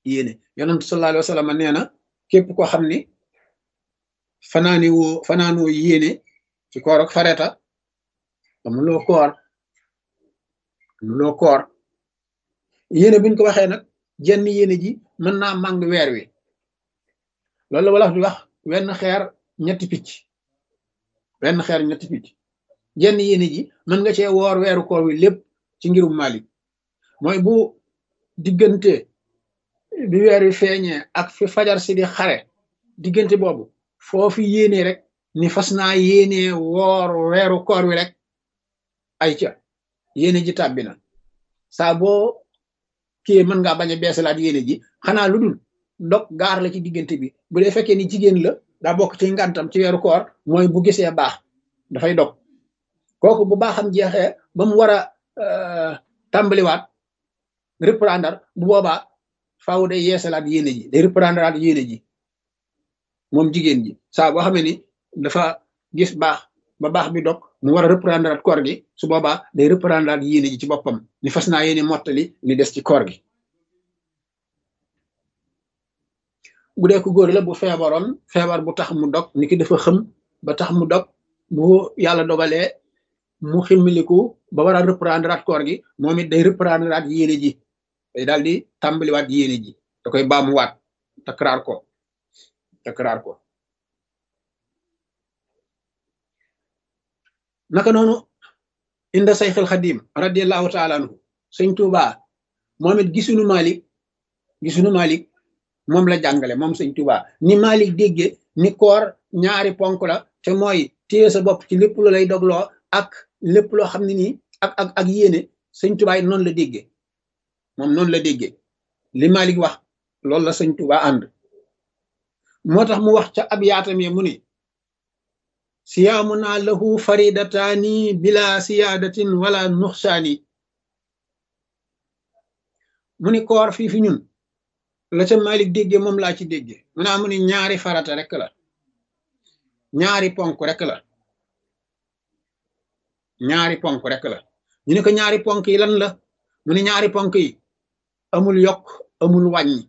yéene yonent sallallahu alayhi wa sallam nee na képp koo xam ni fanaani woo fanaanoo yéene ci koor ak fareta amuloo koor amuloo koor yéene buñ ko waxee nag jenn yéene ji mën naa màng weer wi loolu la wolof di wax wenn xeer ñetti picc wenn xeer ñetti picc jenn yéene ji mën nga cee woor weeru koor wi lépp ci ngirum Malik mooy bu diggante bi weer wi feeñee ak fi fajar si di xare diggante boobu foofu yéene rek ni fas naa yéene woor weeru koor wi rek ay ca yéene ji tàbbi na saa boo kii mën ngaa bañ a beesalaat yéene ji xanaa lu dul dog gaar la ci diggante bi bu dee fekkee ni jigéen la daa bokk ci ngantam ci weeru koor mooy bu gisee baax dafay dog kooku bu baaxam jeexee ba mu war a tàmbaliwaat reprendre bu boobaa faaw day yeesalaat yéene ji day reprendre at yéene ji moom jigéen ji saa boo xamee ni dafa gis baax ba baax bi dog mu war a reprendre at koor gi su boobaa day reprendre at yéene ji ci boppam ni fas naa yéene mottali li des ci koor gi bu dee ko góor la bu feebaroon feebar bu tax mu dog ni ki dafa xëm ba tax mu dog bu yàlla dogalee mu ximmiliku ba war a reprendre at koor gi moom it day reprendre at yéene ji day daal di tàmbaliwaat yéene ji da koy baamuwaat takraar ko takraar ko naka noonu inda sayxil xadim radiallahu taala anhu sëñ Tuuba moom it gisunu Malik gisunu Malik moom la jàngale moom sëñ Tuuba ni Malik dégge ni koor ñaari ponk la te mooy téye sa bopp ci lépp lu lay dogloo ak lépp loo xam ne nii ak ak ak yéene sëñ Tuuba yi noonu la déggee moom noonu la déggee li Malik wax loolu la sëñ Tuuba ànd moo tax mu wax ca ab yaatam ye mu ni siyaamuna lahu faridataani bila siyaadatin wala nuxsaani mu ni koor fii fi ñun la ca Malik déggee moom laa ci déggee mu naa mu ni ñaari farata rek la ñaari ponk rek la ñaari ponk rek la ñu ne ko ñaari ponk yi lan la mu ni ñaari ponk yi amul yokk amul wàññi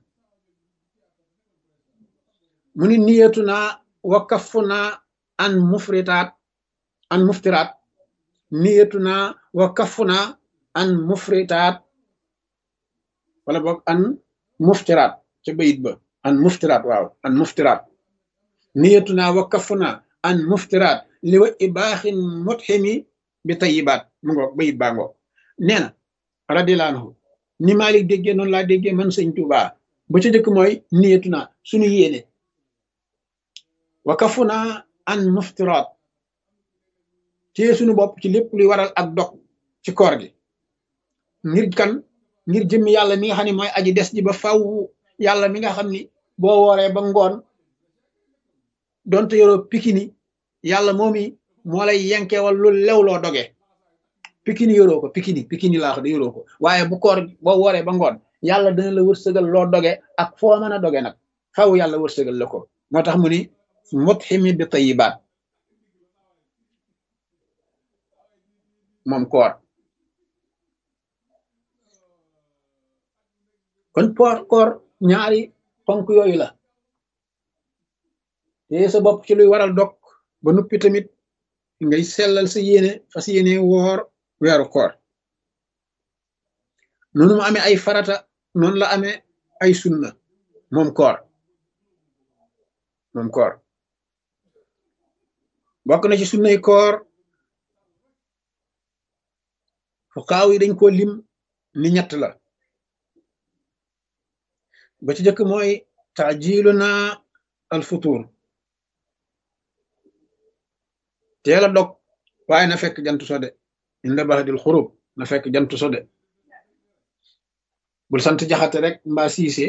mu ni niyatu naa wa kafu naa an mufritaat an muftiraat niyatu naa wa kafu naa an mufritaat wala boog an muftiraat ca bayit ba an muftiraat waaw an muftiraat niyatu naa wa kafu naa an muftiraat li wa ibaaxin mutximi bi tayibaat mu ngoog bayit baa ngoog nee na radiyallahu anhu ni Malik déggee noonu laa déggee man sëñ Tuubaa ba ca jëkk mooy niyatu naa suñu yéene wa kafu naa an muftiraat téye suñu bopp ci lépp luy waral ak dog ci koor gi ngir kan ngir jëmmi yàlla mi nga xam ne mooy aji des ji ba faw yàlla mi nga xam ni boo wooree ba ngoon donte yoroo pikini yàlla moomi moo lay yenkeewal lu lew loo doge pikini yoroo ko pikini pikini laa wax de yoroo ko waaye bu koor boo wooree ba ngoon yàlla dana la wërsëgal loo doge ak foo mën a doge nag faw yàlla wërsëgal la ko moo tax mu ni mutximi bi tayibaat moom koor kon poor koor ñaari ponk yooyu la te sa bopp ci luy waral dog ba nuppi tamit ngay sellal sa yéene fas yéene woor weeru koor noonu mu amee ay farata noonu la amee ay sunna moom koor moom koor bokk na ci sunnay koor fuqaaw yi dañ ko lim ni ñett la ba ci jëkk mooy taajiluna al futur teel a dog waaye na fekk jant so de inda baxdil xurub na fekk jant so de bul sant jaxate rek mbaa siise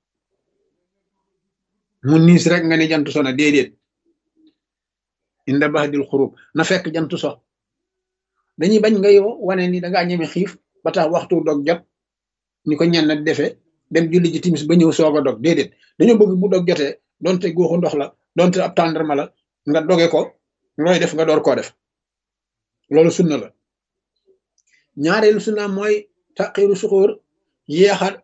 mu niis rek nga ni jant so na déedéet inda baxdil xurub na fekk jant so dañuy bañ ngay wane ni dangaa ñeme xiif ba tax waxtu dog jot ni ko ñenn defee dem julli ji timis ba ñëw soog a dog déedéet dañoo bëgg bu dog jotee donte góoxu ndox la donte ab tàndarma la nga doge ko looy def nga door koo def loolu sunna la ñaareelu sunna mooy taqiru suxóor yéexa